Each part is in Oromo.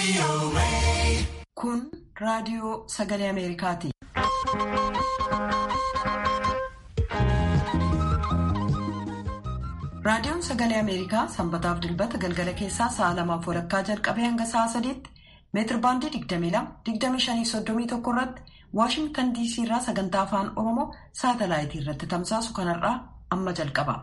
Kun raadiyoo sagalee Ameerikaati. Raadiyoon sagalee Ameerikaa sanbataaf dilbata galgala keessaa sa'a lamaaf walakkaa jalqabee hanga sa'a sadiitti meetir baandii 22-25-31 irratti Waashingtan DC irraa sagantaa afaan Oromoo saatalaayitii irratti tamsaasu kanarraa amma jalqaba.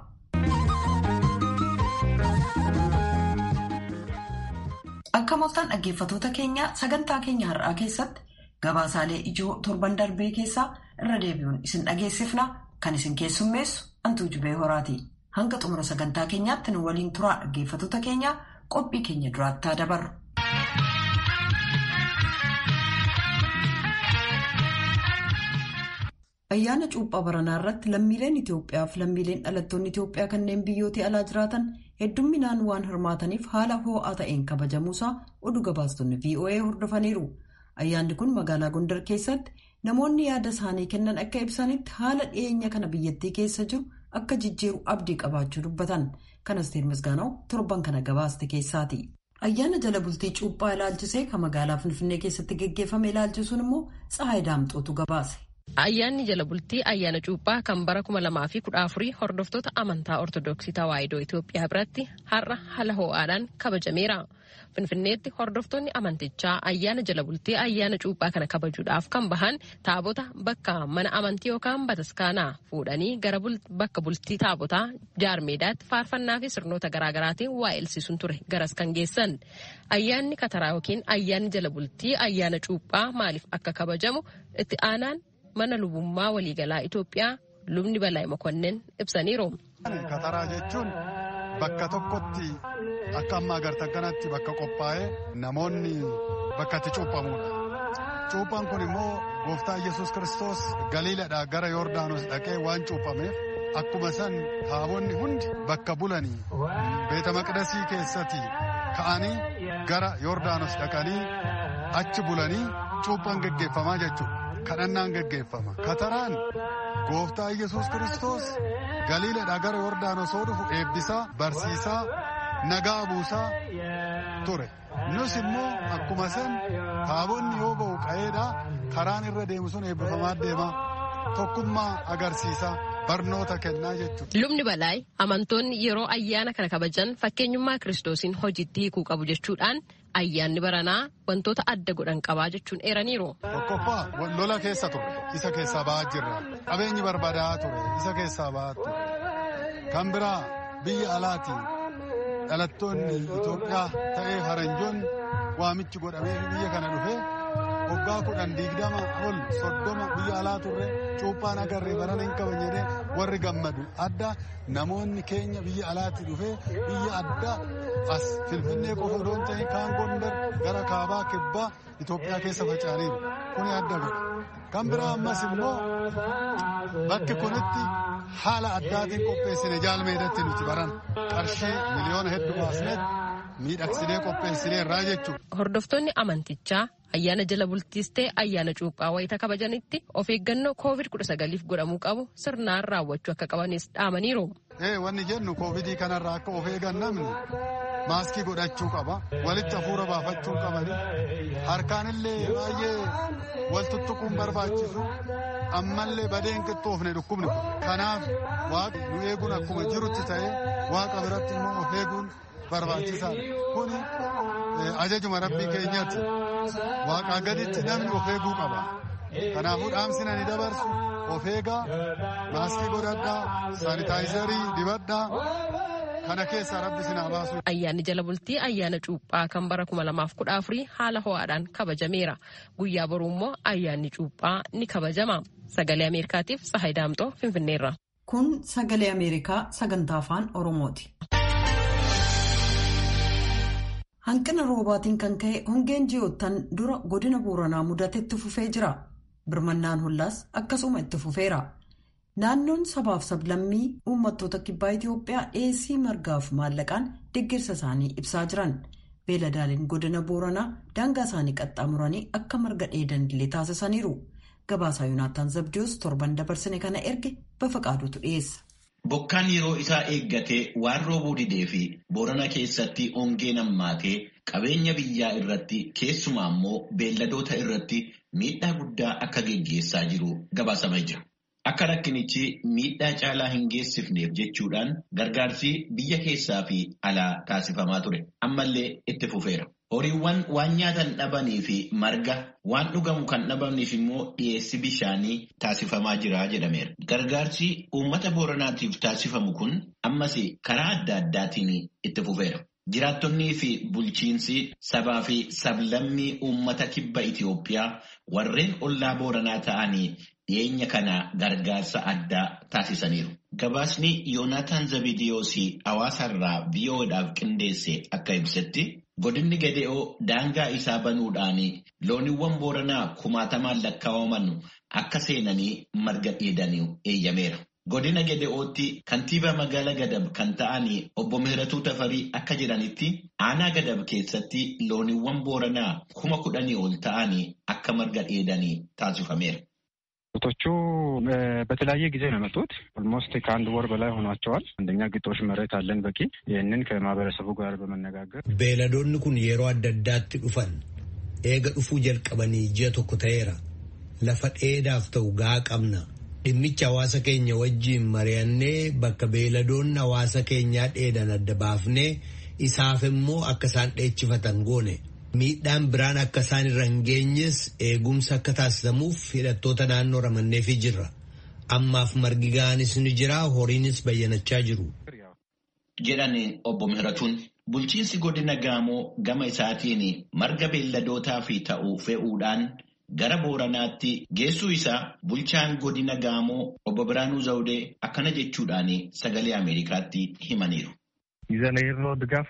Akka mooftaan dhaggeeffatoota keenya sagantaa keenya har'aa keessatti gabaasaalee ijoo torban darbee keessaa irra deebi'uun isin dhageessifna kan isin keessummeessu Antuu Jubee Horaati. Hanga xumura sagantaa keenyaatti nu waliin turaa dhaggeeffatoota keenya qophii keenya duraattaa dabarru. Ayyaana cuuphaa baranaa irratti lammiileen Itoophiyaa fi lammiileen dhalattoonni Itoophiyaa kanneen biyyoota alaa jiraatan heddumminaan waan hirmaataniif haala ho'aa ta'een kabajamuusaa oduu gabaastonni VOA hordofaniiru. Ayyaanni kun magaalaa Gondar keessatti namoonni yaada isaanii kennan akka ibsanitti haala dhiyeenya kana biyyattii keessa jiru akka jijjiiru abdii qabaachuu dubbatan. Kanas Misgaanaw torban kana gabaaste keessaati. Ayyaana jala bultii cuuphaa ilaalchisee kan magaalaa Finfinnee keessatti geggeeffame ilaalchisuun immoo Tsahaay Daamxootu gabaase. Ayyaanni jala bultii ayyaana cuuphaa kan bara kuma lamaa fi kudha afurii hordoftoota amantaa ortodoksii tawaahidoo Itoophiyaa biratti har'a haala ho'aadhaan kabajameera. Finfinneetti hordoftoonni amantichaa ayyaana jala bultii ayyaana cuuphaa kana kabajuudhaaf kan bahan taabota bakka mana amantii yookaan bataskaanaa fuudhanii gara bakka bultii taabotaa jaarmeedaatti faarfannaa fi sirnoota garaagaraatiin waa elsiisuun ture garas kan geessan. Ayyaanni kataraa yookiin ayyaanni jala bultii ayyaana cuuphaa maaliif akka kabajamu itti aanaan mana lubummaa waliigalaa Itoophiyaa lubni Balaayi Mokonnin ibsaniiru. Kataraa jechuun bakka tokkotti akka amma agartan kanatti bakka qophaa'ee namoonni bakka itti cuuphamudha. Cuuphaan kun immoo gooftaa Yesuus Kiristoos galiiladhaa gara Yordaanos dhaqee waan cuuphameef akkuma san taabonni hundi bakka bulanii beeta maqdasii keessatti ka'anii gara Yordaanos dhaqanii achi bulanii cuuphaan geggeeffamaa jechuudha. kadhannaan geggeeffama kataraan gooftaa yesus kiristoos galiiladhaa gara yordaanos yoo dhufu eebbisaa barsiisaa nagaa buusaa ture nus immoo akkuma san taabonni yoo ba'u qa'eedhaa karaan irra deemu sun eebbifamaa deema tokkummaa agarsiisa barnoota kennaa jechuudha. Lubni Balaayi amantoonni yeroo ayyaana kana kabajan fakkeenyummaa kiristoosiin hojiitti hiikuu qabu jechuudhaan ayyaanni baranaa wantoota adda godhan qabaa jechuun eeraniiru. Tokkoffaa lola keessa ture isa keessaa ba'aa jirra. Qabeenyi barbaadaa ture isa keessaa ba'aa ture. Kan biraa biyya alaati dhalattoonni Itoophiyaa ta'ee faranjoonni waamichi godhamee biyya kana dhufee waggaa kudhan digdama ol soddoma biyya alaa turre cuuphaan agarree barana hin qaban jedhee warri gammadu adda namoonni keenya biyya alaatti dhufee biyya adda as finfinnee qofa odoon ta'e kaan gondar gara kaabaa kibbaa Itoophiyaa keessa faca'aniiru kuni adda godha. Kan biraa ammas immoo bakki kunitti haala addaatiin qopheessine jaalmeedatti nuti baran qarshii miliyoona hedduu baasneet miidhagsinee qopheessinee irraa jechuudha. Hordoftoonni amantichaa ayyaana jala bultiis ta'e ayyaana cuuphaa wayita kabajanitti of eeggannoo koovid kudha sagaliif godhamuu qabu sirnaan raawwachuu akka qabanis dhaamaniiru. Ee wanni jennu koovidii kanarraa akka of eegan namni maaskii godhachuu qaba walitti hafuura baafachuu qabani harkaanillee baay'ee wal tuttuquun barbaachisu ammallee badeen qixxoofne dhukkubni kanaaf waaqa nu eeguun akkuma jirutti ta'e waaqa biratti immoo of eeguun barbaachisaadha kuni ajajuma rabbii keenyaati waaqaa gaditti namni of eeguu qaba kanaafuu dhaamsina ni dabarsu of eegaa maaskii godhadhaa saanitaayizarii dibadhaa kana keessaa rabbi sinaa baasu. Ayyaanni jala bultii ayyaana cuuphaa kan bara kuma lamaaf kudha afurii haala ho'aadhaan kabajameera. Guyyaa boruu immoo ayyaanni cuuphaa ni kabajama. Sagalee Ameerikaatiif Tsahaay Daamxoo Finfinneerra. Kun sagalee Ameerikaa sagantaa afaan Oromooti. Hanqina roobaatiin kan ka'e hongeen ji'oottan dura godina Booranaa mudatetti fufee jira. Birmannaan hollaas akkasuma itti fufeera. Naannoon sabaaf sablammii uummattoota kibbaa Itoophiyaa dhiyeessii margaaf maallaqaan deeggarsa isaanii ibsaa jiran. Beeladaaleen godina Booranaa daangaa isaanii qaxxaamuranii akka marga dheedan illee taasisaniiru. Gabaasaa Yuunaataan Zabdiyoos torban dabarsine kana erge bafa qaadutu dhiyeessa. Bokkaan yeroo isaa eeggatee waan roobuu didee fi Boorana keessatti hongeen hammaatee qabeenya biyyaa irratti keessumaa immoo beelladoota irratti miidhaa guddaa akka geggeessaa jiru gabaasamee jira. Akka rakkinichi miidhaa caalaa hin geessifneef jechuudhaan gargaarsi biyya keessaa fi alaa taasifamaa ture. Ammallee itti fufeera. Horiiwwan waan nyaatan dhabanii fi marga waan dhugamu kan dhabaniif immoo dhiyeessi bishaanii taasifamaa jira jedhameera. Gargaarsi uummata booranaatiif taasifamu kun ammas karaa adda addaatiin itti fufeera. Jiraattonnii fi bulchiinsi sabaa fi sablammii uummata kibba Itoophiyaa warreen ollaa booranaa ta'anii dhiyeenya kana gargaarsa addaa taasisaniiru. Gabaasni Yoonaataan Zabidiyoos hawaasarraa VOAdhaaf qindeesse akka ibsetti godinni Gede'oo daangaa isaa banuudhaan looniiwwan booranaa kumaatamaan lakkaa'aman akka seenanii marga dheedanii eeyyameera. Godina Gede'ootti kantiibaa magaalaa Gadab kan ta'an obbo Mihiratuu Tafarii akka jedhanitti aanaa Gadab keessatti looniiwwan booranaa kuma kudhanii ol ta'an akka marga dheedanii taasifameera. ቶቹ በተለያየ ጊዜ ነው የመጡት። ኦልሞስት ከአንድ ወር በላይ ሆኗቸዋል። አንደኛ ግጦሽ መሬት አለን በቂ። ይህንን ከማህበረሰቡ ጋር በመነጋገር beeladoonni kun yeroo adda addaatti dhufan eega dhufuu jalqabanii ji'a tokko ta'eera. Lafa dheedaaf ta'u gaa qabna. Dhimmicha hawaasa keenya wajjiin mari'annee bakka beeladoonni hawaasa keenyaa dheedan adda baafnee isaaf immoo akka isaan dheechifatan goone. Miidhaan biraan akka isaan irra hin geenyes eegumsa akka taasisamuuf hidhattoota naannoo ramanneefii jirra. Ammaaf margi ga'anis ni jira horiinis bayyanachaa jiru. Jedhani obbo Mihiratuun bulchiinsi godina Gaamoo gama isaatiin marga beelladootaa fi ta'uu fe'uudhaan gara Booranaatti geessuu isaa bulchaan godina Gaamoo obbo Biraanuu Zawudee akkana jechuudhaan sagalee Ameerikaatti himaniiru. ይዘን የሄድነው ድጋፍ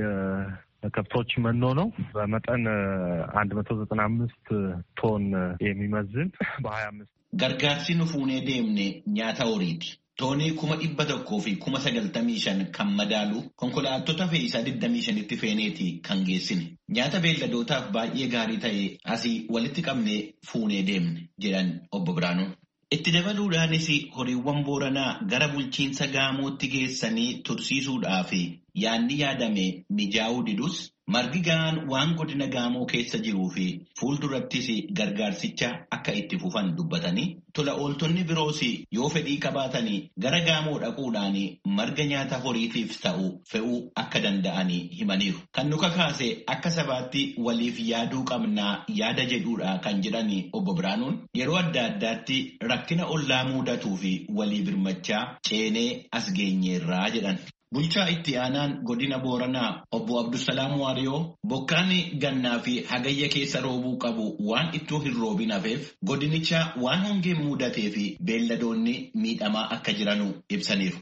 ከብቶች መኖ ነው። በመጠን አንድ መቶ ዘጠና አምስት ቶን የሚመዝን በሀያ አምስት Gargaarsi nu fuunee deemne nyaata horiiti. Toonii kuma dhibba tokkoo fi kuma sagaltamii shan kan madaalu konkolaattota fe'iisaa digdamii shanitti feeneeti kan geessine. Nyaata beelladootaaf baay'ee gaarii ta'e asii walitti qabnee fuunee deemne jedhan obbo Biraanuun. Itti dabaluudhaanis horiiwwan booranaa gara bulchiinsa gaamootti geessanii tursiisuudhaaf yaadni yaadame mijaa'uu didus margi ga'aan waan godina gaamoo keessa jiruu fi fuuldurattis gargaarsicha akka itti fufan dubbatanii tola ooltonni biroos yoo fedhii qabaatanii gara gaamoo dhaquudhaan marga nyaata horiitiif ta'u fe'uu akka danda'anii himaniiru. Kan nu kakaase akka sabaatti waliif yaaduu qabnaa yaada jedhuudha kan jedhan obbo Biraanuun yeroo adda addaatti rakkina ollaa mudatuu fi walii birmachaa ceenee as geenyeerraa jedhan. Bulchaa itti aanaan godina Booranaa obbo Abdusalaam Waariyoo bokkaan gannaa fi hagayya keessa roobuu qabu waan ittoo hin roobin hafeef godinicha waan hongeen mudatee fi beelladoonni miidhamaa akka jiranu ibsaniiru.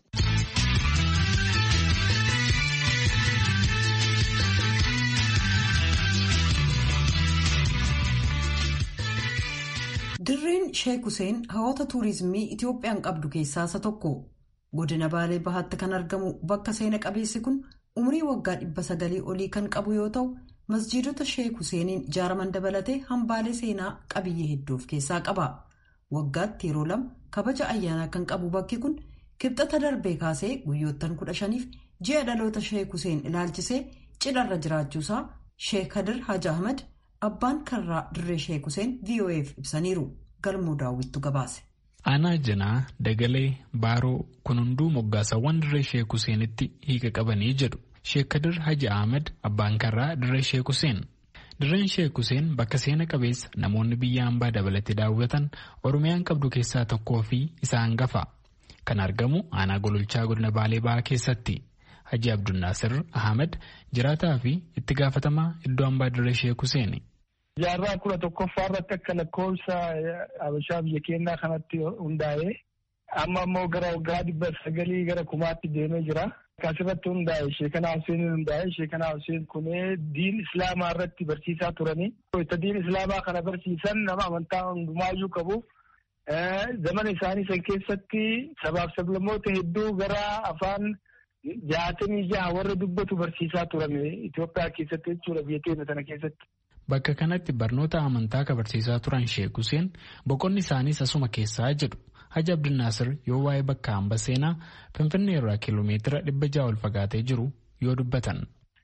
Dirreen Sheek Huseen hawwata tuurizimii Itoophiyaan qabdu keessaa isa tokko. Godina Baalee Bahaatti kan argamu bakka seena qabeessi kun umurii waggaa dhibba sagalii olii kan qabu yoo ta'u, masjiidota Sheek Huseeniin ijaaraman dabalatee hambaalee seenaa qabiyyee hedduu of keessaa qaba. Waggaatti yeroo lama kabaja ayyaanaa kan qabu bakki kun kibxata darbee kaasee guyyoottan kudha shaniif ji'a dhaloota Sheek Huseen ilaalchisee cidharra jiraachuusaa Sheek Kadir Haji Ahmad abbaan karraa dirree Sheek Huseen VOA'f ibsaniiru. Galmoo daawwittu gabaase. Aanaa Janaa, Dagalee, Baaroo kun hunduu moggaasawwan dirree Sheek Huseenitti hiika qabanii jedhu. Sheek Kadir Haji Ahmed abbaan karraa dirree Sheek Huseen. Dirreen Sheek Huseen bakka seena qabeessa namoonni biyya hambaa dabalatee daawwatan Oromiyaan qabdu keessaa tokkoo fi isa hangafa. Kan argamu aanaa gololchaa godina Baalee Bahaa keessatti. Haji Abdunnaasir Ahmed jiraataa fi itti gaafatamaa iddoo hambaa dirree Sheek Huseeni. Jaarraa kudha tokkoffaa irratti akka lakkoofsa Habashaa biyya keenyaa kanatti hundaa'ee amma immoo gara waggaa dhibba sagalii gara kumaatti deemee jira. Asirratti hundaa'e Sheekanaa Hussein hundaa'e Sheekanaa Hussein kunee diin Islaamaa irratti barsiisaa turanii. Itti diin Islaamaa kana barsiisan nama amantaa hundumaayyuu qabu. Zamana isaanii san keessatti sabaaf sablammoota hedduu gara afaan jaatamii jaha warra dubbatu barsiisaa turan Itoophiyaa keessatti jechuudha biyya keenya sana keessatti. Bakka kanatti barnoota amantaa kan barsiisaa turan Sheek Huseen boqonni isaaniis asuma keessaa jedhu. Haji Abdinaasir yoo waa'ee bakka hamba seenaa Finfinnee irraa kiiloomeetira dhibba ja'a ol fagaatee jiru yoo dubbatan.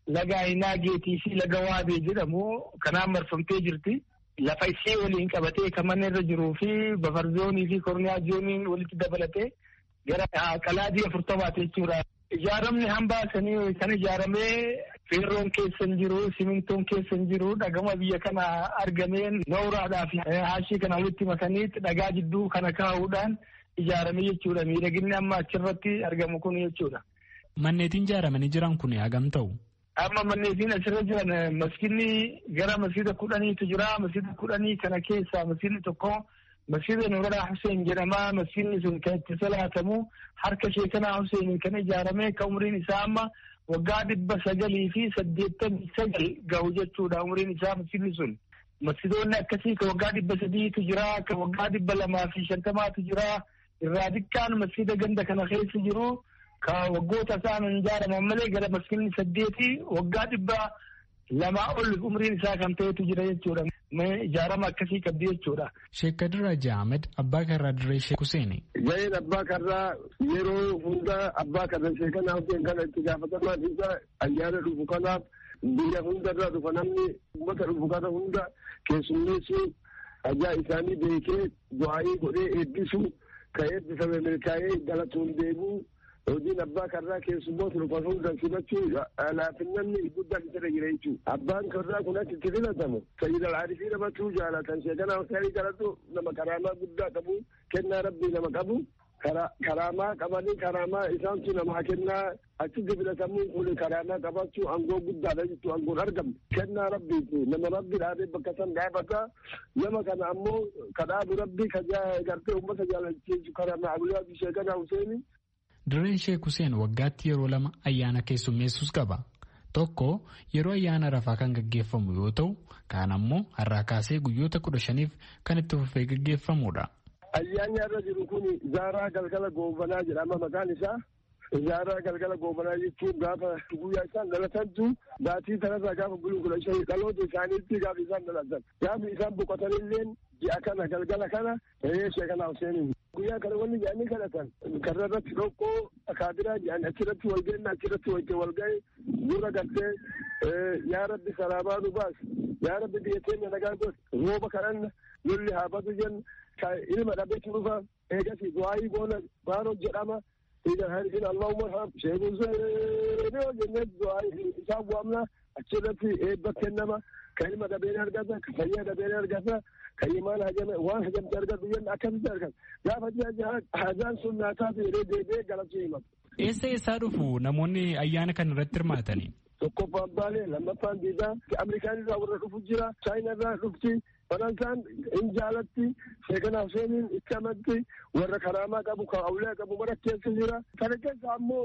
laga Aynaageetii fi laga Waabee jedhamu kanaan marfamtee jirti. Lafa ishee waliin qabatee kan mana irra jiruu fi bafarzoonii fi korniyaa zooniin walitti dabalatee gara qalaadii afurtamaati jechuudha. Ijaaramni hambaa sanii kan ijaaramee feerroon keessa hin jiru, simintoon keessa hin jiru, dhagama biyya kana argameen nooraadhaa fi haashii kana walitti makanii dhagaa jidduu kana kaa'uudhaan ijaarame jechuudha. Miidhaginni amma achirratti argamu kun jechuudha. Manneetiin ijaaramanii jiran kun hagam ta'u? Amma manneetiin asirra jiran masjidni gara masjida kudhaniitu jira. Masjida kudhanii kana keessaa masjidni tokko masjida Nuuraa Hussein jedhama. Masjidni sun kan itti salaatamu harka sheekanaa Hussein kan ijaarame kan umriin isaa amma waggaa dhibba sagalii fi saddeettamii sagal gahu jechuudha umriin isaa masjidni sun. Masjidoonni akkasii kan waggaa dhibba sadiitu jira. Kan waggaa dhibba lamaa fi shantamaatu jira. Irraa xiqqaan masjida ganda kana keessa jiru. ka waggoota isaan ijaaraman malee gara masjidni saddeeti waggaa dhibba lamaa ol umriin isaa kan ta'etu jira jechuudha. Ijaarama akkasii qabdi jechuudha. Sheek Kadir Raja Ahmed abbaa karraa dirree Sheek Huseeni. Gaheen abbaa karraa yeroo hunda abbaa karra sheekanaa Huseen kana itti gaafatamaan isa ayyaana dhufu kanaaf biyya hundarraa dhufa namni uummata dhufu kana hunda keessummeessuu ajaa isaanii beekee du'aayii godhee eebbisu ka eebbifame milkaa'ee galatuun deebuu hojiin abbaa karraa keessummoota dhufan hunda simachuu laafinnanni guddaan isa jira jechuudha. Abbaan karraa kun achitti filatamu sayyid al-aarifii namatu jaalatan sheekanaa Huseenii kadhatu nama karaamaa guddaa qabu kennaa rabbii nama qabu karaamaa qabanii karaamaa isaantu namaa kennaa achitti filatamuun kun karaamaa qabachuu aangoo guddaadha jechuudha aangoon argamu kennaa rabbiiti nama rabbi dhaabee bakka san dhaabata nama kana ammoo kadhaabu rabbii ka gartee uummata jaalachiisu karaamaa abuyyaa fi sheekanaa Huseenii. Dirreen Sheek Huseen waggaatti yeroo lama ayyaana keessummeessus qaba. Tokko yeroo ayyaana rafaa kan gaggeeffamu yoo ta'u, kaan ammoo har'aa kaasee guyyoota kudha shaniif kan itti fufee gaggeeffamudha. Ayyaanni irra jiru kun Zaaraa Galgala Goobanaa jedhama maqaan isaa. Zaaraa Galgala Goobanaa jechuun gaafa guyyaa isaan dhalatantu baatii sanarraa gaafa buluu kudha shanii dhaloota isaaniitti gaafa isaan dhalatan. Gaafa isaan boqotanillee ji'a kana galgala kana Sheek Huseenii. guyyaa kana wanni jedhanii kadhatan karra irratti dhoqqoo akaabiraa jedhan achirratti wal ga'inna achirratti wajjin wal ga'e dura gartee yaa rabbi salaamaa nu baas yaa rabbi biyya keenya nagaa godhe rooba kadhanna lolli haa badu jenna ilma dhabeetu dhufa eegasi du'aayii goona baaroo jedhama in allahumma ham sheekun seenoo jennee du'aayii isaa bu'amna achirratti eebba kennama ka ilma dhabeen argata ka fayyaa dhabeen argata kan imaan hajame waan hajamte argatu jenna akkasitti argata gaafa ji'a hajaan sun naataatu yeroo deebi'ee galachuu himatu. Eessa eessaa dhufu namoonni ayyaana kana irratti hirmaatanii? Tokkoffaan baalee lammaffaan diidaa Ameerikaan irraa warra dhufu jira Chaayinaa irraa dhufti Faransaan hin jaalatti sheekana Huseeniin itti amatti warra karaamaa qabu kan awulee qabu mara keessa jira. Kana keessa ammoo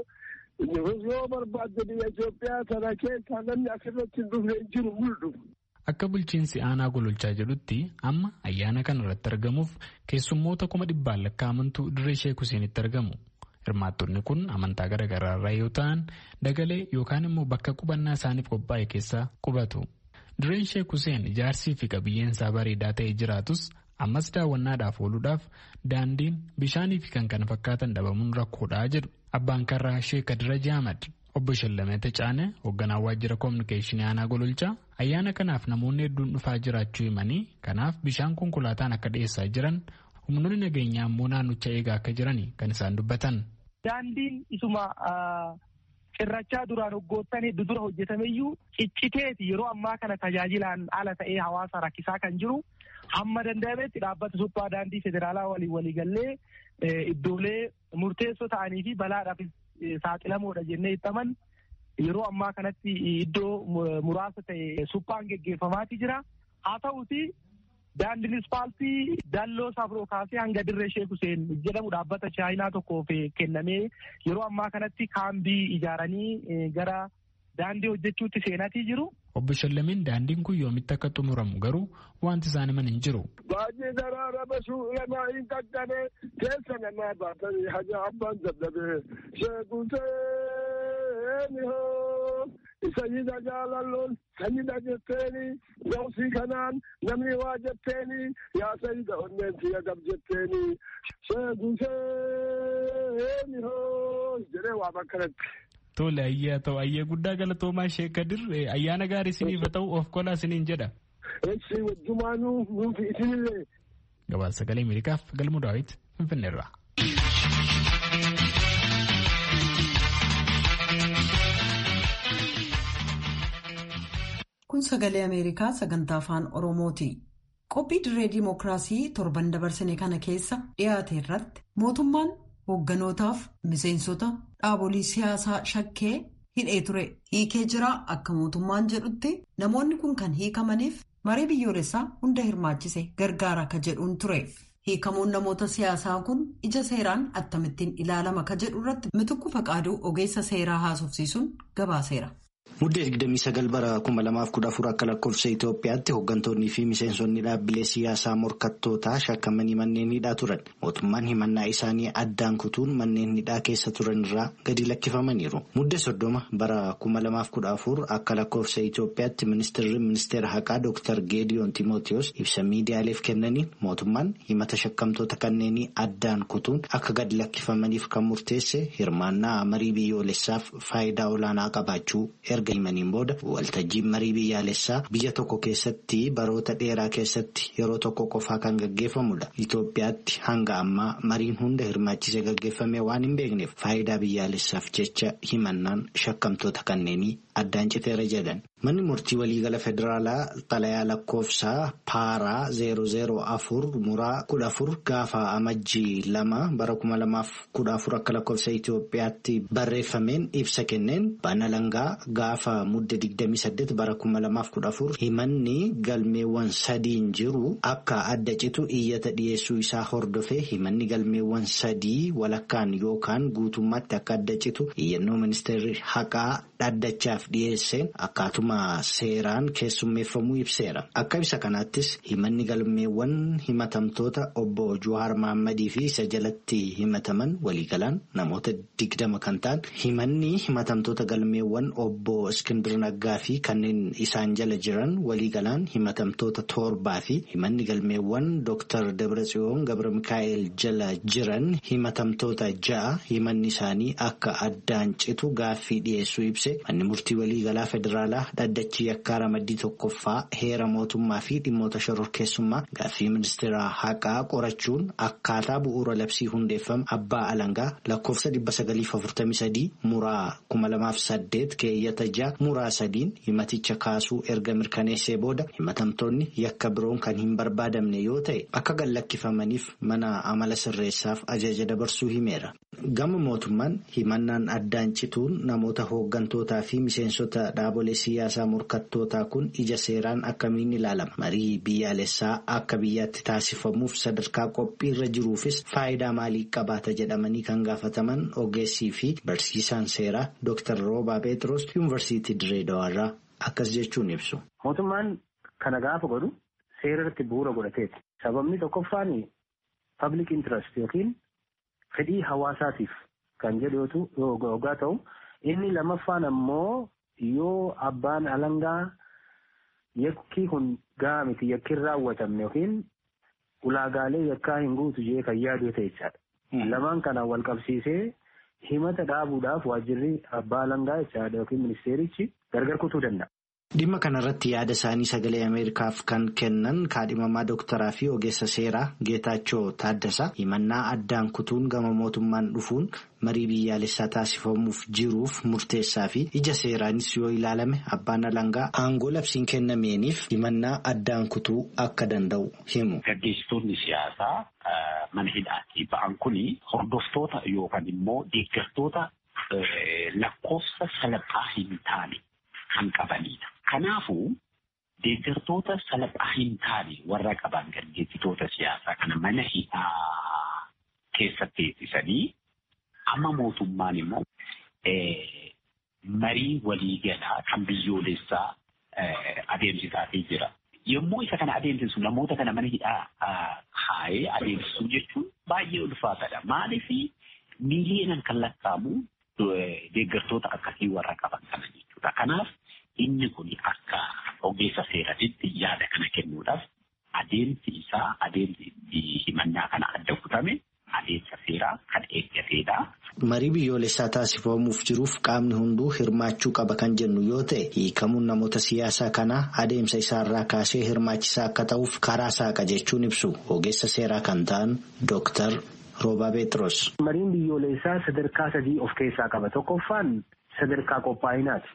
yoo barbaadde biyya Itoophiyaa sana keessa namni asirratti hin dhufne hin jiru mul'u. Akka bulchiinsi aanaa gololchaa jedhutti amma ayyaana kana irratti argamuuf keessummoota kuma dhibbaan lakkaa'amantu dirree Sheek Huseenitti argamu. Hirmaattonni kun amantaa garaagaraa irraa yoo ta'an dagalee yookaan immoo bakka qubannaa isaaniif qophaa'e keessa qubatu. Dirreen Sheek Huseen ijaarsii fi qabiyyeen isaa bareedaa ta'ee jiraatus ammas daawwannaadhaaf ooluudhaaf daandiin bishaanii fi kan kana fakkaatan dhabamuun rakkoodhaa jedhu abbaan karraa Sheek Kadira Jaamad. Obbo Shallamee Tacaanee hoogganaa waajjira koominikeeshinii aanaa gololchaa ayyaana kanaaf namoonni hedduun dhufaa jiraachuu himanii kanaaf bishaan konkolaataan akka dhiyeessaa jiran humnoonni nageenyaa immoo naannicha eegaa akka jiran kan isaan dubbatan. Daandiin isuma cirrachaa duraan hoggoottan hedduu dura hojjetameyyuu cicciteeti yeroo ammaa kana tajaajilaan ala ta'ee hawaasa rakkisaa kan jiru hamma danda'ametti dhaabbata suphaa daandii federaalaa waliin waliigallee iddoolee murteessoo ta'anii fi balaadhaaf saaxilamoodha jennee ittaman yeroo ammaa kanatti iddoo muraasa ta'e suphaan geggeeffamaati jira. Haa ta'uti daandiin ispaaltii dalloo safroo kaasee hanga dirree Sheek Huseen jedhamu dhaabbata chaayinaa tokkoof kennamee yeroo ammaa kanatti kaambii ijaaranii gara daandii hojjechuutti seenatii jiru. Obbo Shallameen daandiin kun yoomitti akka xumuramu garuu wanti isaan himan hin jiru. Baay'ee daraara basuu lamaa hin qaqqabe keessa namaa baatanii haja abbaan dadhabee sheekuseeni hoo sayyida jaalalloon sayyida jetteeni gawsii kanaan namni waa jetteeni yaa sayyida onneen siya gab jetteeni sheekuseeni hoo jedhee waa bakkanatti. Tole ayyaa ta'u ayyee guddaa galatoomaa Sheek Kadir ayyaana gaarii isiniif haa ta'u of kolaa isiniin jedha. Eessi wajjumaanuu nuufi isinillee. Gabaasa sagalee Ameerikaaf galmu daawwiti Finfinneerraa. Kun sagalee Ameerikaa sagantaa afaan Oromooti. Qophii dirree dimookiraasii torban dabarsine kana keessa dhiyaate irratti mootummaan hoogganotaaf miseensota dhaabolee siyaasaa shakkee hidhee ture hiikee jira akka mootummaan jedhutti namoonni kun kan hiikamaniif marii biyyoolessaa hunda hirmaachise gargaara akka jedhuun ture. hiikamuun namoota siyaasaa kun ija seeraan akkamittiin ilaalama ka jedhu irratti mitukku faqaaduu ogeessa seeraa haasofsiisuun gabaaseera. Muddee 29 bara 2014 akka lakkoofsa Itoophiyaatti hooggantoonnii fi miseensonni dhaabbilee siyaasaa morkattootaa shakkamanii manneen hidhaa turan. Mootummaan himannaa isaanii addaan kutuun manneen hidhaa keessa turan irraa gadi lakkifamaniiru. Muddee 30 bara 2014 akka lakkoofsa Itoophiyaatti ministeerri ministeera haqaa Dr. Geediyoon Timootiyoos ibsa miidiyaaleef kennaniin mootummaan himata shakkamtoota kanneenii addaan kutuun akka gadi lakkifamaniif kan murteesse hirmaannaa marii biyyoolessaaf faayidaa olaanaa qabaachuu erga himaniin booda waltajjiin marii biyyaalessaa biyya tokko keessatti baroota dheeraa keessatti yeroo tokko qofaa kan gaggeeffamudha. Itoophiyaatti hanga ammaa mariin hunda hirmaachisee gaggeeffame waan hin beekneef faayidaa biyyaalessaaf jecha himannaan shakkamtoota kanneenii addaan citeera jedhan. Manni murtii waliigala federaalaa xalayaa lakkoofsaa paaraa 004 muraa 14 gaafa amajjii lama bara 2014 akka lakkoofsa Itoophiyaatti barreeffameen ibsa kenneen bana langaa gaafa mudde 28 bara 2014 himanni galmeewwan sadiin jiru akka adda citu iyyata dhiyeessuu isaa hordofee himanni galmeewwan sadii walakkaan yookaan guutummaatti akka adda citu iyyannoo ministeerri haqaa dhaddachaaf dhiyeesseen akkaatuma seeraan keessummeeffamuu ibseera. Akka ibsa kanaattis himanni galmeewwan himatamtoota obbo Juwaar Mahammadii fi isa jalatti himataman waliigalaan namoota digdama kan ta'an himanni himatamtoota galmeewwan obbo Iskindir Naggaa fi kanneen isaan jala jiran waliigalaan himatamtoota torbaa fi himanni galmeewwan Dr. Dabratsiyoon Gabra Mikaa'el jala jiran himatamtoota ja'a himanni isaanii akka addaan citu gaaffii dhiyeessuu ibse manni murtii waliigalaa federaalaa dhaddachi yakkaa ramaddii tokkoffaa heera mootummaa fi dhimmoota shororkeessummaa gaaffii ministeera haqaa qorachuun akkaataa bu'uura labsii hundeeffama abbaa alangaa lakkoofsa 943 muraa 2008 keeyyata ja'a muraa sadiin himaticha kaasuu erga mirkaneessee booda himatamtoonni yakka biroon kan hin barbaadamne yoo ta'e akka gallakkifamaniif mana amala sirreessaaf ajaja dabarsuu himeera. Gama mootummaan himannaan addaan cituun namoota hooggantootaa fi miseensota dhaabolee siyaasaa morkattootaa kun ija seeraan akkamiin ilaalama marii biyyaalessaa akka biyyaatti taasifamuuf sadarkaa qophii irra jiruufis faayidaa maalii qabaata jedhamanii kan gaafataman ogeessii fi barsiisaan seeraa Dr. Roobaa Pheexroos yuunivarsiitii Dirree Dawaarraa akkas jechuun ibsu. Mootummaan kana gaafa godhu seera irratti bu'uura godhateeti. Sababni tokkoffaan public interest yookiin fedhii hawaasaatiif kan jedhu yoo ta'u inni lammaffaan ammoo yoo abbaan alangaa yakki kun gahaa miti yakki hin raawwatamne yookiin ulaagaalee yakkaa hin guutu jee kan yaadu ta'e jechaadha. Lamaan kana wal qabsiisee himata dhaabuudhaaf waajjirri abbaa alangaa jechaadha yookiin ministeerichi gargar kutuu danda'a. Dhimma kanarratti yaada isaanii sagalee Ameerikaaf kan kennan kaadhimamaa dooktaraa fi ogeessa seeraa Geetaachoo Taaddasaa himannaa addaan kutuun gama mootummaan dhufuun marii biyyaalessaa taasifamuuf jiruuf murteessaa fi ija seeraanis yoo ilaalame abbaan alangaa aangoo labsiin kennameeniif himannaa addaan kutuu akka danda'u himu. Gaggeessitoonni siyaasaa mana hidhaatii ba'an kuni hordoftoota yookaan immoo deeggartoota lakkoofsa salphaa hin taane kan qabanidha. Kanaafuu deeggartoota salphaa hin taane warra qaban gaggeessitoota siyaasaa kana mana hidhaa keessatti teessisanii amma mootummaan immoo marii waliigalaa kan biyyoolessaa adeemsisaafii jira. Yommuu isa kana adeemsisu namoota kana mana hidhaa kaa'ee adeemsisuu jechuun baay'ee ulfaataadha. Maaliif miiliyoonaan kan lakkaa'amu deeggartoota akkasii warra qaban kana jechuudha. Kanaaf inni kun akka ogeessa seeratitti yaada kana kennuudhaaf adeemsi isaa adeemsi himannaa kana adda kutame adeemsa seeraa kan eeggateedha. Marii biyyoolessaa taasifamuuf jiruuf qaamni hunduu hirmaachuu qaba kan jennu yoo ta'e hiikamuun namoota siyaasaa kanaa adeemsa isaarraa kaasee hirmaachisaa akka ta'uuf karaa saaqa jechuun ibsu ogeessa seeraa kan ta'an Dooktar Roobaa Beetros. Mariin biyyoolessaa sadarkaa sadii of keessaa qaba. Tokkoffaan sadarkaa qophaa'inaati.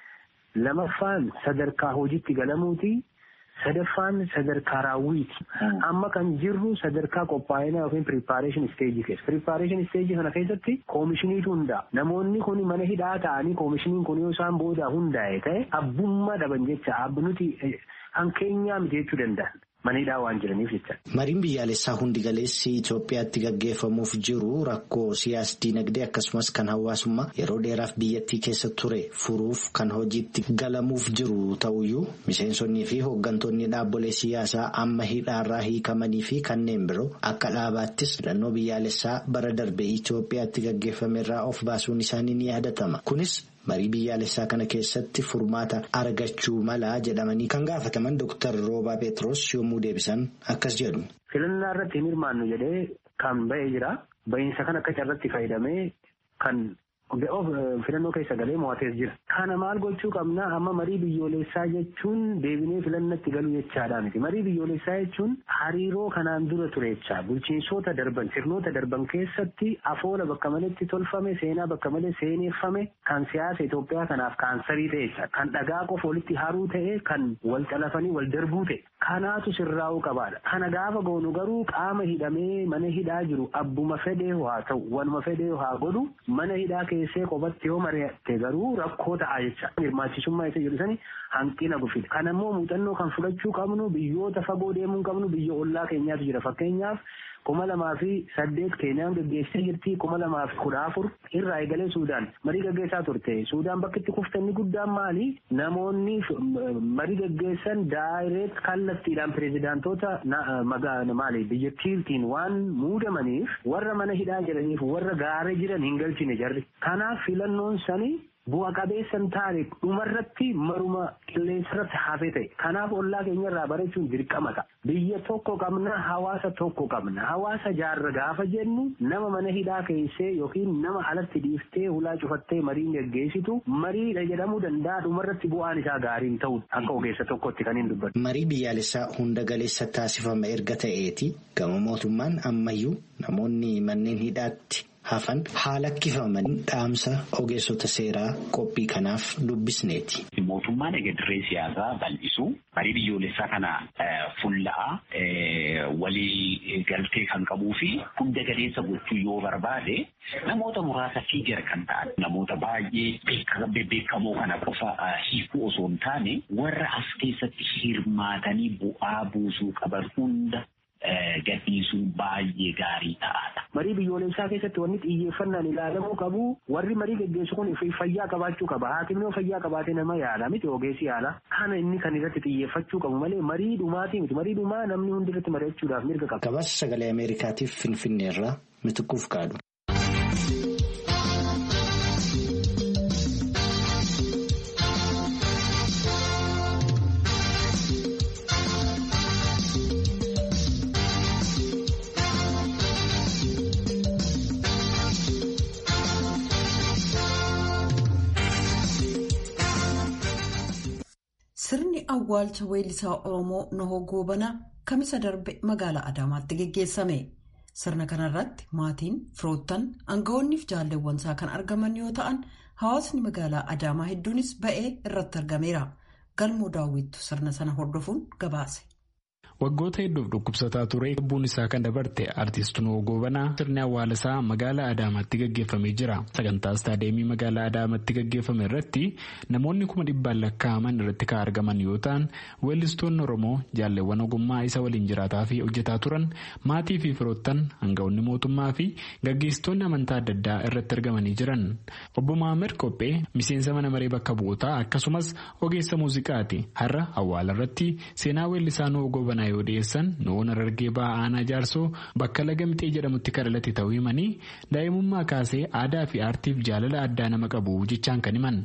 Lamaffaan sadarkaa hojiitti galamuuti. sadaffaan sadarkaa raawwiiti. Amma kan jirru sadarkaa qophaa'inaa yookiin preparation stage keessa. Preparation stage kana keessatti koomishiniitu hundaa'a. Namoonni kun mana hidhaa ta'anii koomishiniin kun yoo isaan booda hundaa'e ta'e abbummaa dhaban jecha abnuti hankeenyaa miti jechuu danda'an. Mana hidhaa waan jiraniif jecha. Mariin biyyaalessaa hundi galeessi Itoophiyaatti gaggeeffamuuf jiru rakkoo siyaas dinagdee akkasumas kan hawaasummaa yeroo dheeraaf biyyattii keessa ture furuuf kan hojiitti galamuuf jiru ta'uyyuu miseensonnii fi hooggantoonni dhaabbolee siyaasaa amma hidhaarraa hiikamanii fi kanneen biroo akka dhaabaattis filannoo biyyaalessaa bara darbe Itoophiyaatti gaggeeffamerraa of baasuun isaanii ni yaadatama. Kunis marii biyyaalessaa kana keessatti furmaata argachuu malaa jedhamanii kan gaafataman Dr. Roobaa Peetros yommuu deebisan akkas jedhu. Filannaa irratti hin hirmaannu jedhee kan ba'ee jira. Ba'iinsa kan akka carratti fayyadamee kan filannoo keessa galee mo'atees jira. Kana maal gochuu qabna amma marii biyyoolessaa jechuun deebinee filannatti galuu jechaadha miti. Marii biyyoolessaa jechuun hariiroo kanaan dura ture jecha bulchiinsoota darban sirnoota darban keessatti afoola bakka maletti tolfame seenaa bakka malee seeneeffame kan siyaasa Itoophiyaa kanaaf kaansarii ta'e jecha kan dhagaa qofa walitti haruu ta'e kan wal calafanii wal darbuu ta'e kanaatu sirraa'uu qabaadha. Kana gaafa goonu garuu qaama hidhamee mana hidhaa jiru abbuma fedhee haa ta'u wanuma fedhee haa godhu mana hidhaa keessee qofatti yoo mari'atte garuu rakkoo ta'a jecha hirmaachisummaa isa jedhu sani hanqina gufidha. Kan ammoo muuxannoo kan fudhachuu qabnu biyyoota fagoo deemuu qabnu biyya ollaa keenyaatu jira fakkeenyaaf kuma lamaa fi saddeet keenyaan gaggeessee jirti kuma lamaa fi kudha afur irraa eegalee suudaan marii gaggeessaa turte suudaan bakki itti kuftanni guddaan maali namoonni marii gaggeessan daayireet kallattiidhaan pireezidaantoota maali biyyattiitiin waan muudamaniif warra mana hidhaa jiraniif warra gaaree jiran hin galchine jarri kanaaf filannoon sanii bu'a qabeessan taane dhumarratti maruma qilleensarratti hafee ta'e kanaaf ollaa keenyarraa barachuun dirqama ta'a biyya tokko qabna hawaasa tokko qabna hawaasa jaarra gaafa jennu nama mana hidhaa keessee yookiin nama alatti dhiiftee hulaa cufattee mariin gaggeessitu mariidha jedhamuu danda'a dhumarratti bu'aan isaa gaariin ta'u akka ogeessa tokkotti kan hin dubbatu. Marii biyyaalessaa hunda galeessa taasifama erga ta'eeti gama mootummaan ammayyuu namoonni manneen hidhaatti. hafan haala kifamanii dhaamsa ogeessota seeraa qophii kanaaf dubbisneeti. Mootummaan egedirree siyaasaa bal'isu marii biyyoolessaa kana fuulla'aa walii galtee kan qabuu fi hunda galeessa gochuu yoo barbaade namoota muraasa fiigar kan ta'an namoota baay'ee beekamoo kana qofa hiikuu osoo hin taane warra as keessatti hirmaatanii bu'aa buusuu qaban hunda gadhiisuun baay'ee gaarii ta'aadha. Marii biyyoolessaa keessatti wanni xiyyeeffannaan ilaalamuu qabu warri marii gaggeessu kun fayyaa qabaachuu qaba. Haakimni yoo fayyaa qabaate nama yaala miti ogeessi yaala. Kana inni kan irratti xiyyeeffachuu qabu malee marii dhumaatii miti. Marii dhumaa namni hundi irratti mari'achuudhaaf mirga qaba. Gabaasa sagalee Ameerikaatiif Finfinneerraa mituquuf kaadhu. Sirni awwaalcha weellisaa Oromoo Nohoo Goobanaa kamisa darbe magaalaa Adaamaatti geggeessame. Sirna kanarratti maatiin, firoottan, aangawoonniif jaalleewwansaa kan argaman yoo ta'an, hawaasni magaalaa Adaamaa hedduunis ba'ee irratti argameera. Galmoo daawwittu sirna sana hordofuun gabaase. Waggoota hedduuf dhukkubsataa ture lubbuun isaa kan dabarte artiist Nohoo Goobanaa sirni awwaala isaa magaalaa Adaamaatti gaggeeffamee jira. Sagantaa istaadeemii magaalaa Adaamaatti gaggeeffame irratti namoonni kuma dhibbaan lakkaa'aman irratti kan argaman yoo ta'an weellistoonni Oromoo jaalleewwan ogummaa isa waliin jiraataa fi hojjetaa turan maatii fi firoottan aangawoonni mootummaa fi gaggeessitoonni amantaa adda addaa irratti argamanii jiran. Obbo Mahammad Qophee miseensa mana maree bakka bu'ootaa akkasumas ogeessa muuziqaati. Har'a awwaala irratti seenaa weellisaa Nohoo Goobanaa yoo dhiyeessan Nohoon Harargee ba'aa aanaa jaarsoo bakka lagamxee jedhamutti kan dhalate ta'uu himanii daa'imummaa kaasee aadaa fi aartiif jaalala addaa nama qabu jechaan kan himan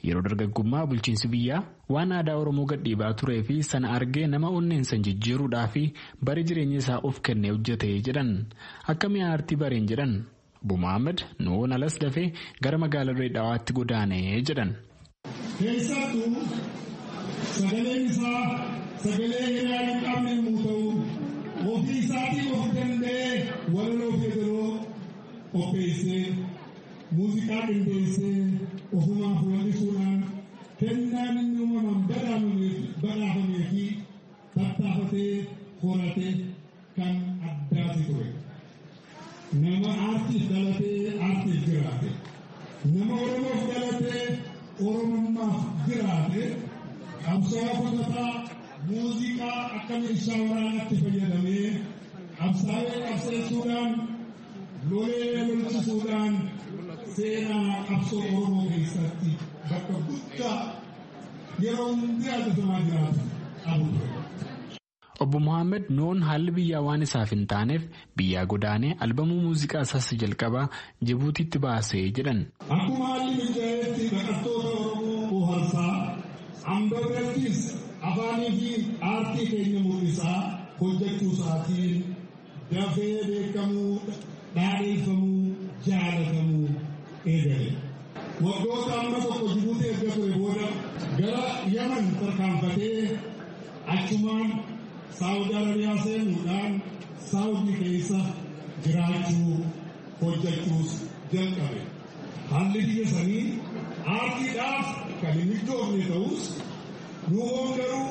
Yeroo dargaggummaa bulchiinsi biyyaa waan aadaa Oromoo gadhiibaa turee fi sana argee nama onneen san jijjiiruudhaa fi bara jireenya isaa of kennee hojjete jedhan akka mi'a aartii bareen jedhan Obbo Mohaammed nuun alas dafee gara magaalaa Reedhaawaatti godaanee jedhan. Keessattuu sagaleen isaa sagalee hiraa hin qabne yommuu ta'u ofii isaatiin of danda'ee walaloo fi yeedaloo qopheessee muuziqaa qindeessee ofumaaf wallisuudhaan kennaan inni uumamaan badhaafamee fi tattaafatee horate kan addaati ture. Nama aartiif dhalatee aartiif jiraate. Nama Oromoof dhalatee Oromummaaf jiraate. Qabsoo qotataa muuziqaa akka meeshaa waraanaatti fayyadamee qabsaa'ee qabseessuudhaan lolee lolchisuudhaan seenaa qabsoo Oromoo keessatti bakka guddaa yeroo hundi yaadatamaa jiraatu qabu ture. Obbo Mohaammed Noon haalli biyyaa waan isaaf hin taaneef biyyaa godaanee albamuu muuziqaa isaas jalqabaa Jibuutiitti baasee jedhan. Akkuma haalli mijaa'eetti baqattoota Oromoo bohaarsaa hamba birattis afaanii fi aartii keenya mul'isaa hojjechuu isaatiin dafee beekamuu dhaadheeffamuu jaalatamuu eegale. Waggoota amma tokko Jibuutii erga ture booda gara Yaman tarkaanfatee achumaan Saawudi Arabiyaa seenuudhaan Saawudi keessa jiraachuu hojjechuus jalqabe. Haalli biyya sanii aartiidhaaf kan hin mijoofne ta'us nuuhoon garuu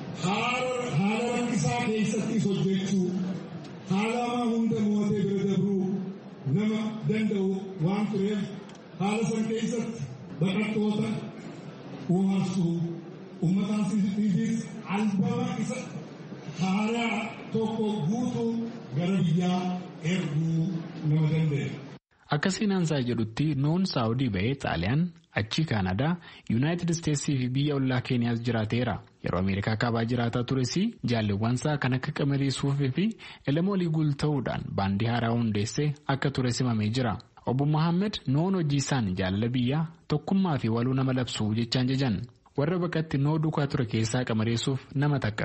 haala rakkisaa keessattis hojjechuu haala hamaa hunda mo'atee bira dabruu nama danda'u waan tureef haala san keessatti baqattoota bohaarsuu uummataafis albama isa haaraa tokko guutuu gara biyyaa erguu nama danda'e. Akka seenaansaa jedhutti noon saawudii ba'ee xaaliyaan achii kaanadaa yuunaayitid isteetsii fi biyya ollaa keeniyaas jiraateera yeroo ameerikaa kaabaa jiraataa tures jaalleewwansaa kan akka qamalee suufii fi elemoolii guulta'uudhaan baandii haaraa hundeessee akka ture simamee jira. Obbo Mohaammed noon hojii isaan jaalala biyyaa tokkummaa fi waluu nama labsuu jechaan jajan warra bakkatti noo duukaa ture keessaa qamareessuuf nama takka.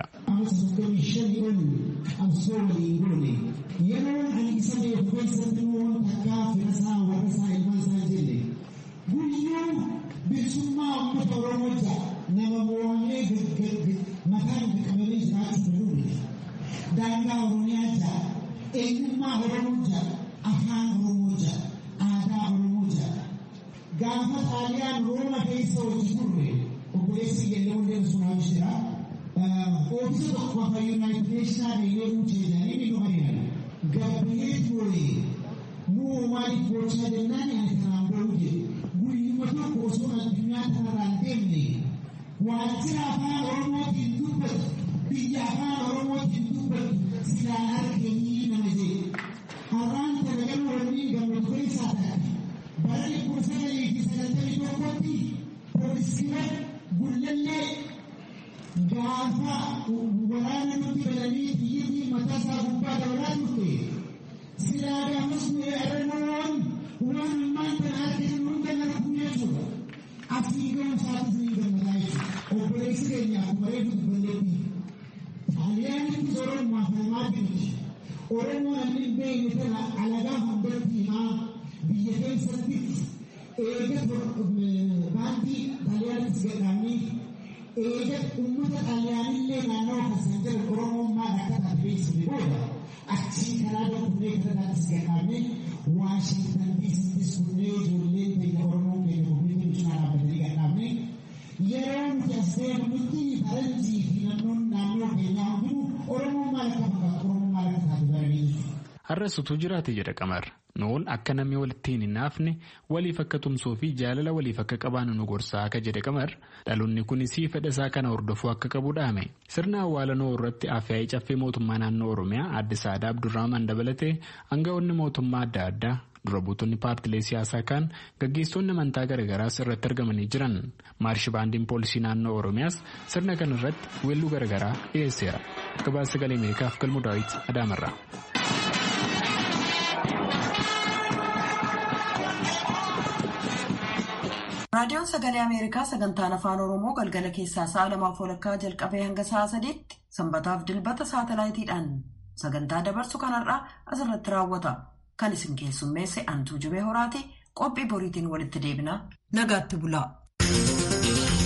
Yeroo ani isa beeku keessatti immoo takkaa firasaa warrasaa ilmaasaa jenne guyyuu bilisummaa uummata Oromoo ja'a nama mo'amee mataan qabamee jiraachuu danda'u. Daangaa Oromiyaa ja'a eenyummaa Oromoo ja'a afaan Oromoo ja'a aadaa Oromoo ja'a. Gaafa xaaliyaan Rooma keessa hojii turre obboleessi Yelloo Hundee Sunaa jira. Oomishni tokko afaan Yuunaayitid Neeshinaa deemee jedhanii ni dhuganiidha. Gabbee ture nuu maaliif gochaa jennaan ani kanaan bahuu jedhe guyyuma tokko osoo addunyaa kanarraan deemne waajjira afaan Oromootiin dubbatu biyya afaan Oromootiin dubbatu silaa arganii nama jedhe. Har'aan talagaluu waliin gammadu keessaa taate bara dhibba sagalii fi sagaltamii tokkotti poolisiiwwan gullallee gaafa waraana nutti galanii biyyattii mataa isaa gubbaa dabalaa turte silaa gaafas nuyi arannoon waan ammaan kana arginu hunda narkuu jechuudha asii ga'uu isaatis ni gammadaa jechuudha obboleessi keenya akkuma reefu dubballeetti xaaliyaanitti oromoo afamaa jirti oromoo namni hin beekne tana alagaa hundatti himaa biyya keessatti eega baandii xaaliyaanitti gadhaanii eega uummata xaaliyaanillee naannoo keessan jiru oromummaa akka taasifamu booda achii karaa dokunnee kanarrattis gadhaabne waashintan diisittis kunnee ijoolleen keenya oromoo keenya komiitiin cinaa dhaabbatanii gadhaabne yeroo nuti as deemnutti faranjii fi naannoon naannoo keenyaa hundinuu oromummaa akka fakkaatu oromummaa akka taatu baranii jechuudha. Har'as utuu jiraate jedha qamar nuun akka namni walitti hin naafne waliif akka tumsuu fi jaalala waliif akka qabaannu nu gorsaa akka jedhe qamar dhaloonni kunis fedha isaa kana hordofuu akka qabu dhaame sirna awwaalanoo irratti afyaa'ii caffee mootummaa naannoo oromiyaa adde saadaa abdurrahman dabalatee aangawoonni mootummaa adda addaa dura buutonni paartilee siyaasaa kaan gaggeessonni amantaa garaagaraas irratti argamanii jiran maarshi baandiin poolisii naannoo oromiyaas sirna kana irratti weelluu garaagaraa dhiyeesseera gabaasa sagalee ameerikaaf galmuu daawit adaamarraa. Raadiyoon Sagalee Ameerikaa sagantaan Afaan Oromoo galgala keessaa sa'a lamaaf walakkaa jalqabee hanga sa'a sadiitti sanbataaf dilbata saatalaayitiidhaan sagantaa dabarsu kanarraa asirratti raawwata. Kan isin keessummeesse Antuu Jibee Horaati qophii boriitiin walitti deebina. Nagaatti bulaa.